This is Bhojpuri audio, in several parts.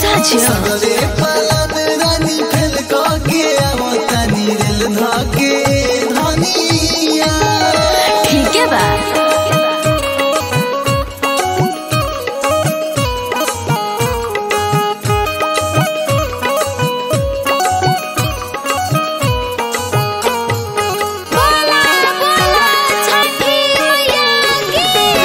सच सगरे पलन रानी फेल के आवतानी रेल धके धनिया ठीक है बा बोला बोला छठी मैया की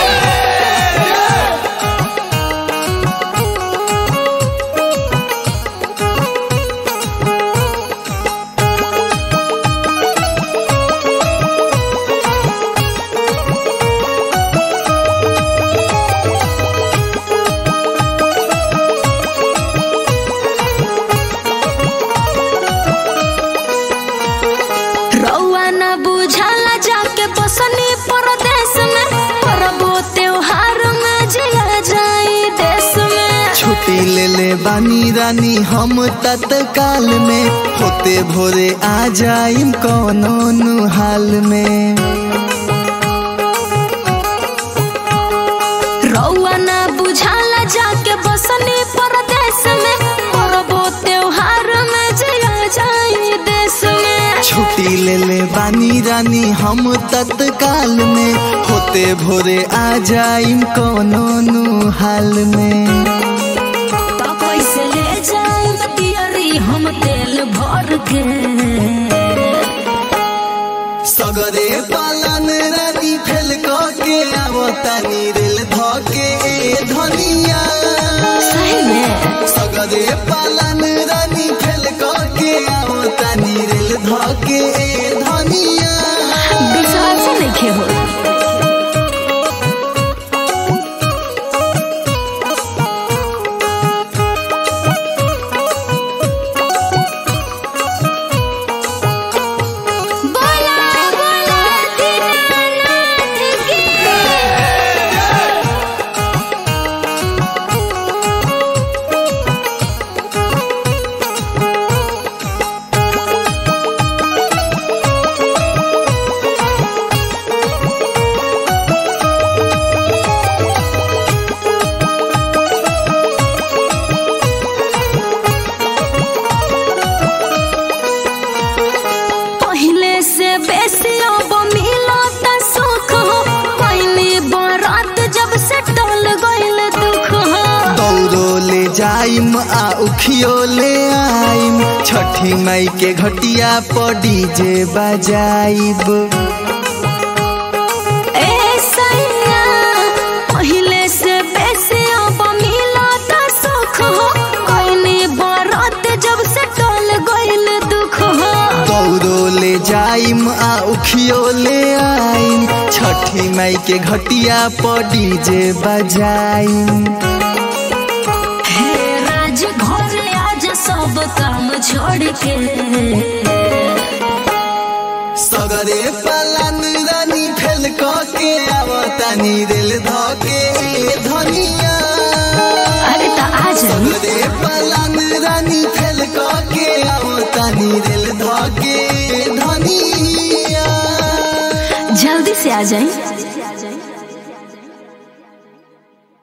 रउआ न बुझाला जाके बसनी परदेश में परबो त्योहार में जिया जाई देश में छुट्टी ले ले बानी रानी हम तत्काल में होते भोरे आ जाइम कौनो नु हाल में रउआ न बुझाला जाके बसनी परदेश में परबो त्योहार में जिया जाई देश में छुट्टी ले ले बानी रानी हम तत्काल में होते भोरे आ जाइम कौनो नु हाल में तो कैसे ले जाई बतियरी हम तेल भर के सगरे पालन रानी फेल के आवतानी रेल धके धनिया सही में सगरे पालन रानी फेल के आवतानी रेल धके धनिया विश्वास नहीं हो बोला बोला दीनानाथ की पहले से बेसी अब मिलत सुख हो पहली बरात जब से टल गइल दुख हो दौड़ो ले जाइम आ उखियो ले आइम छठी मई के घटिया पर डीजे बजाइब ए सैया पहले से बेसी अब मिलत सुख हो पहली बरात जब से टल गइल दुख हो दौड़ो ले जाइम आ उखियो ले आइम छठी मई के घटिया पर डीजे बजाइम हे राज घर आज सब काम छोड़ के सगरे पलन रानी फेल के आवतानी रेल धके धनिया अरे तो आ जाई सगरे पलन रानी फेल के आवतानी रेल धके धनिया जल्दी से आ जाई